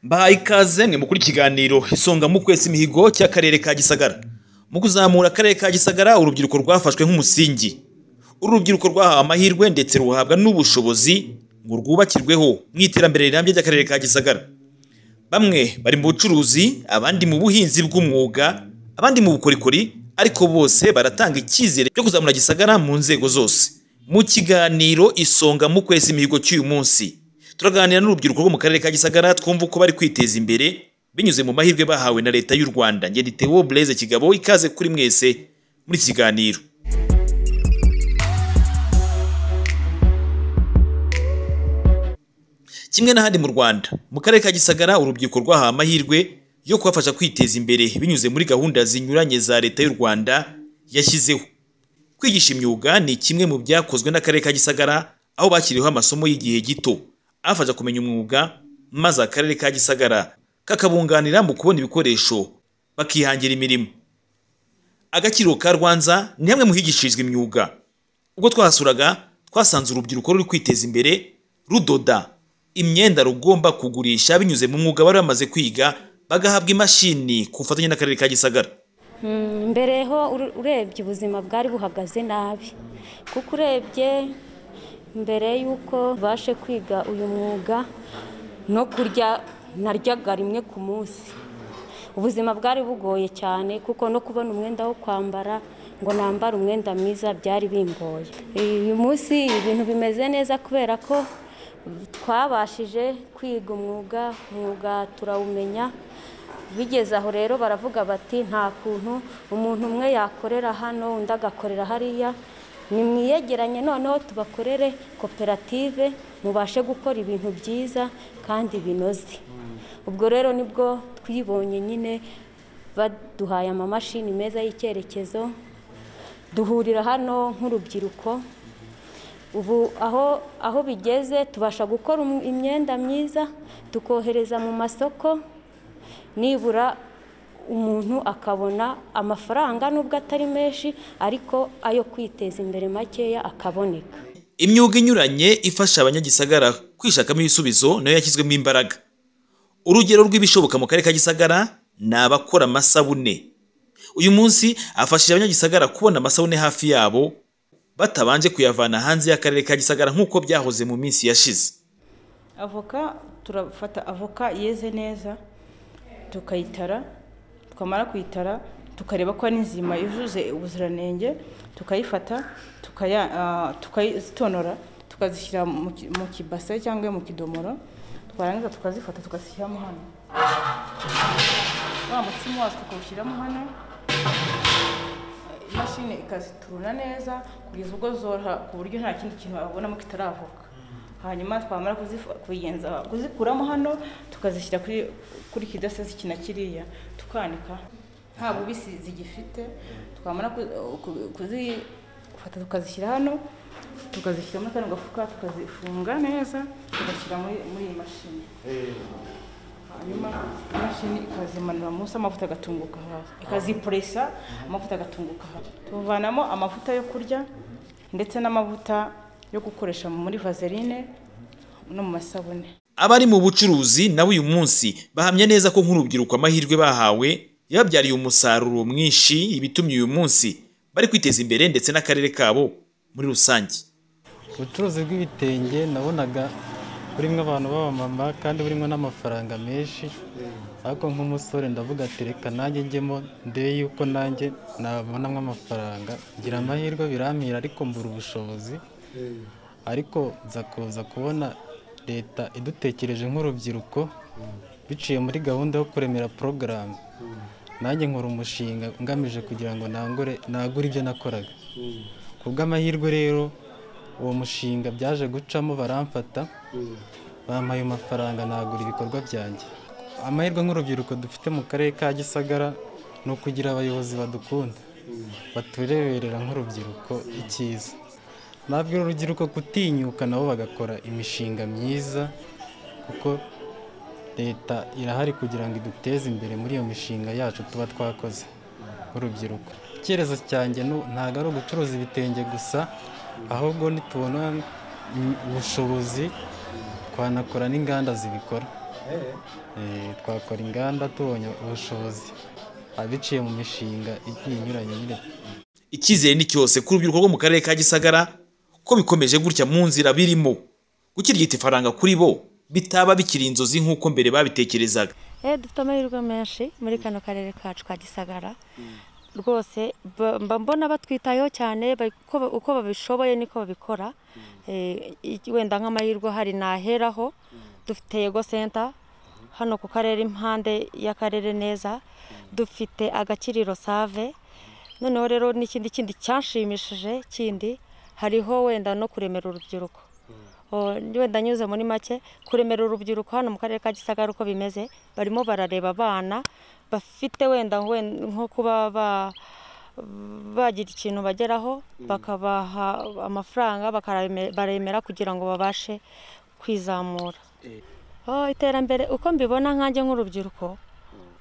bahaye ikaze mwe mukuru ikiganiro isonga mu kwezi imihigo cy'akarere ka gisagara mu kuzamura akarere ka gisagara urubyiruko rwafashwe nk'umusingi uru rubyiruko rwahawe amahirwe ndetse ruhabwa n'ubushobozi ngo rwubakirweho mu iterambere rirambye ry'akarere ka gisagara bamwe bari mu bucuruzi abandi mu buhinzi bw'umwuga abandi mu bukorikori ariko bose baratanga icyizere cyo kuzamura gisagara mu nzego zose mu kiganiro isonga mu kwezi imihigo cy'uyu munsi turaganira n'urubyiruko rwo mu karere ka gisagara twumva uko bari kwiteza imbere binyuze mu mahirwe bahawe na leta y'u rwanda ngende tewo bureze kigabo ikaze kuri mwese muri iki kiganiro kimwe n'ahandi mu rwanda mu karere ka gisagara urubyiruko rwahawe amahirwe yo kubafasha kwiteza imbere binyuze muri gahunda zinyuranye za leta y'u rwanda yashyizeho kwigisha imyuga ni kimwe mu byakozwe n'akarere ka gisagara aho bashyiriweho amasomo y'igihe gito afasha kumenya umwuga maze akarere ka gisagara kakabunganira mu kubona ibikoresho bakihangira imirimo agaciro ka rwanza ni hamwe mu higishirizwa imyuga ubwo twahasuraga twasanze urubyiruko ruri kwiteza imbere rudoda imyenda rugomba kugurisha binyuze mu mwuga bari bamaze kwiga bagahabwa imashini ku bufatanye n'akarere ka gisagara Mm, mbere ho ur- urebye ubuzima bwari buhagaze nabi kuko urebye mbere y'uko tubashe kwiga uyu mwuga no kurya naryaga rimwe ku munsi ubuzima bwari bugoye cyane kuko no kubona umwenda wo kwambara ngo nambare umwenda mwiza byari bingoye uyu munsi ibintu bimeze neza kubera ko twabashije kwiga umwuga umwuga turawumenya bigeze aho rero baravuga bati nta kuntu umuntu umwe yakorera hano undi agakorera hariya nimwiyegeranye noneho tubakorere koperative mubashe gukora ibintu byiza kandi binoze ubwo rero nibwo twibonye nyine baduhaye amamashini meza y'icyerekezo duhurira hano nk'urubyiruko ubu aho aho bigeze tubasha gukora um- imyenda myiza tukohereza mu masoko nibura umuntu akabona amafaranga nubwo atari menshi ariko ayo kwiteza imbere makeya akaboneka imyuga inyuranye ifasha abanyagisagara kwishakamo ibisubizo nayo yashyizwemo imbaraga urugero rw'ibishoboka mu karere ka gisagara ni abakora amasabune uyu munsi afashije abanyagisagara kubona amasabune hafi yabo batabanje kuyavana hanze y'akarere ka gisagara nk'uko byahoze mu minsi yashize avoka turafata avoka yeze neza tukayitara twamara kuyitara tukareba ko ari nzima yujuje ubuziranenge tukayifata tukaya- ah, tukazitonora tukazishyira mu ki- mu kibase cyangwa mu kidomoro twarangiza tukazifata tukazishyiramo hano wa mutsima wazo tukawushyiramo hano imashini ikaziturura neza kugeza ubwo zoroha ku buryo nta kindi kintu babonamo kitaravoka hanyuma twamara kuzifa- kuyigenza- kuzikuramo hano tukazishyira kuri kuri kidasezi kina kiriya tukanika nta bubisi zigifite twamara ku- ku- kuzifata tukazishyira hano tukazishyira muri kano gafuka tukazifunga neza tugashyira muri muri iyi mashini hanyuma imashini ikazimanura munsi amavuta agatunguka hasi ikazipuresa amavuta agatunguka hasi tuvanamo amavuta yo kurya ndetse n'amavuta yo gukoresha muri vaseline no mu masabune abari mu bucuruzi nabo uyu munsi bahamya neza ko nk'urubyiruko amahirwe bahawe yababyariye umusaruro mwinshi ibitumye uyu munsi bari kwiteza imbere ndetse n'akarere kabo muri rusange ubucuruzi bw'ibitenge nabonaga burimo abantu b'abamama kandi burimo n'amafaranga menshi ariko nk'umusore ndavuga ati reka nanjye njyemo ndebe yuko nanjye nabonamo amafaranga ngira amahirwe birampira ariko mbura ubushobozi ariko nza kuza kubona leta idutekereje nk'urubyiruko biciye muri gahunda yo kuremera porogaramu nanjye nkora umushinga ngamije kugira ngo nangure nagure ibyo nakoraga ku bw'amahirwe rero uwo mushinga byaje gucamo baramfata bampaye ayo mafaranga nagura ibikorwa byanjye amahirwe nk'urubyiruko dufite mu karere ka gisagara ni ukugira abayobozi badukunda batureberera nk'urubyiruko icyiza nabwira urubyiruko kutinyuka nabo bagakora imishinga myiza kuko leta irahari kugira ngo iduteze imbere muri iyo mishinga yacu tuba twakoze nk'urubyiruko icyerezo cyanjye nu- ntabwo ari ugucuruza ibitenge gusa ahubwo nitubona mm, ubushobozi twanakora n'inganda zibikora Eh, twakora inganda tubonye ubushobozi abiciye mu mishinga igiye inyuranye nyine icyizere ni cyose ku rubyiruko rwo mu karere ka gisagara ko bikomeje gutya mu nzira birimo gukirigita ifaranga kuri bo bitaba bikiri inzozi nk'uko mbere babitekerezaga Eh, dufite amahirwe menshi muri kano karere kacu ka gisagara rwose ba- mba mbona batwitayeho cyane ba- uko ba- uko babishoboye niko babikora Eh, i- wenda nk'amahirwe hari naheraho dufite yego senta hano ku karere impande y'akarere neza dufite agakiriro save noneho rero n'ikindi kindi cyanshimishije kindi hariho wenda no kuremera urubyiruko O, wenda nyuze muri make kuremera urubyiruko hano mu karere ka gisagara uko bimeze barimo barareba abana bafite wenda wen- nko kuba ba- bagira ikintu bageraho bakabaha amafaranga bakarame- baremera kugira ngo babashe kwizamura O, iterambere uko mbibona nkanjye nk'urubyiruko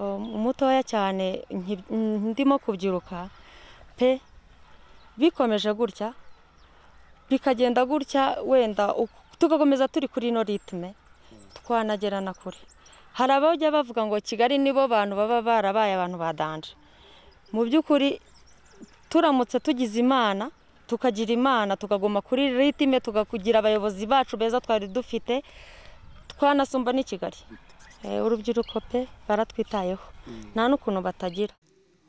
o, mutoya cyane nki- ndimo kubyiruka pe bikomeje gutya bikagenda gutya wenda uku- tugakomeza turi kuri ino ritme twanagera na kure hari abajya bavuga ngo kigali nibo bantu baba barabaye abantu ba danje mu by'ukuri turamutse tugize imana tukagira imana tukaguma kuri ritme tugakugira abayobozi bacu beza twari dufite twanasumba n'i kigali Eh, urubyiruko pe baratwitayeho nta n'ukuntu batagira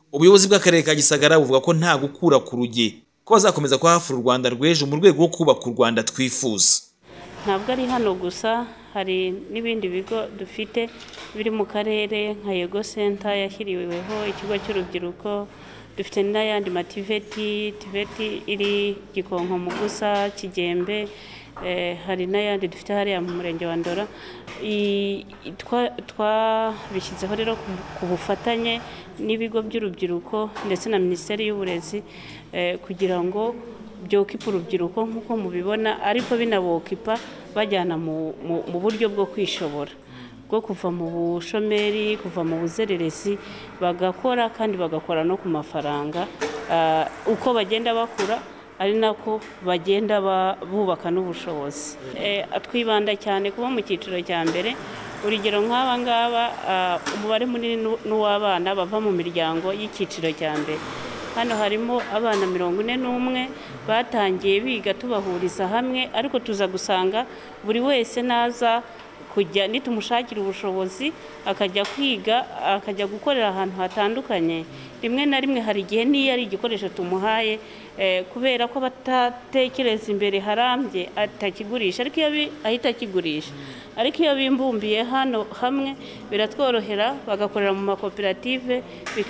ubuyobozi bw'akarere ka gisagara buvuga ko nta gukura ku ruge ko bazakomeza kuhafura u rwanda rw'ejo mu rwego rwo kubaka u rwanda twifuza ntabwo ari hano gusa hari n'ibindi bigo dufite biri mu karere nka yego senta yashyiriweho ikigo cy'urubyiruko dufite n'ayandi mativeti tiveti iri gikonko mu gusa kigembe eh, hari n'ayandi dufite hariya mu murenge wa ndora I- twa- twabishyizeho rero ku- ku bufatanye n'ibigo by'urubyiruko ndetse na minisiteri y'uburezi eh, kugira ngo byokipa urubyiruko nk'uko mubibona ariko binabokipa bajyana mu- mu- mu buryo bwo kwishobora bwo kuva mu bushomeri kuva mu buzererezi bagakora kandi bagakora no ku mafaranga Ah, uko bagenda bakura ari nako bagenda ba- bubaka n'ubushobozi Eh, twibanda cyane kuba mu cyiciro cya mbere urugero nk'aba ngaba ah, umubare munini nu- n'uw'abana bava mu miryango y'icyiciro cya mbere hano harimo abana mirongo ine n'umwe batangiye biga tubahuriza hamwe ariko tuza gusanga buri wese naza kujya nitumushakira ubushobozi akajya kwiga akajya gukorera ahantu hatandukanye rimwe na rimwe hari igihe n'iyo ari igikoresho tumuhaye eh, kubera ko batatekereza imbere harambye atakigurisha ariko iyo bi- ahita akigurisha ariko iyo bimbumbiye hano hamwe biratworohera bagakorera mu makoperative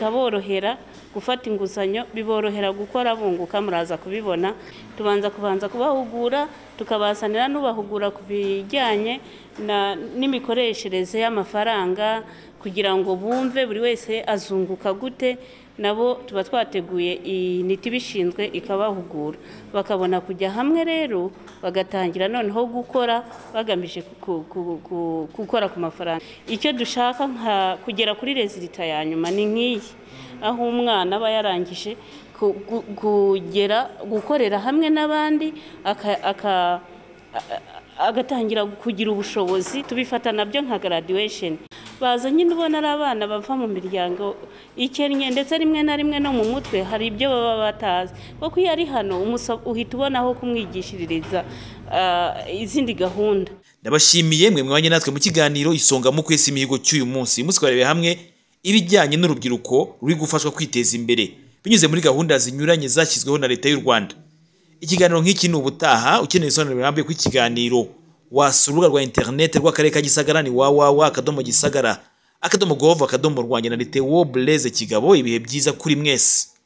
bikaborohera gufata inguzanyo biborohera gukora bunguka muraza kubibona tubanza kubanza kubahugura tukabazanira n'ubahugura ku bijyanye na- n'imikoreshereze y'amafaranga kugira ngo bumve buri wese azunguka gute nabo tuba twateguye initi ibishinzwe ikabahugura bakabona kujya hamwe rero bagatangira noneho gukora bagamije ku- ku- ku- gukora ku mafaranga icyo dushaka nka kugera kuri rezilita ya nyuma ni nk'iyi aho umwana aba yarangije ku- gu- kugera gukorera hamwe n'abandi aka- aka- a- a- agatangira kugira ubushobozi tubifata nabyo nka graduation bazanye ubona ari abana bava mu miryango ikennye ndetse rimwe na rimwe no mu mutwe hari ibyo baba batazi kuko iyo ari hano umusa- uhita ubona aho kumwigishiririza ah, izindi gahunda ndabashimiye mwe mwanya natwe mu kiganiro isonga mu kwesa imihigo cy'uyu munsi uyu munsi twarebe hamwe ibijyanye n'urubyiruko ruri gufashwa kwiteza imbere binyuze muri gahunda zinyuranye zashyizweho na leta y'u rwanda ikiganiro nk'iki ni ubutaha ukeneye ibisobanuro birambuye ku kiganiro wasura urubuga rwa interinete rw'akarere ka gisagara ni wawawa akadomo gisagara akadomo gov akadomo rwanjye na leta wobureze kigabo ibihe byiza kuri mwese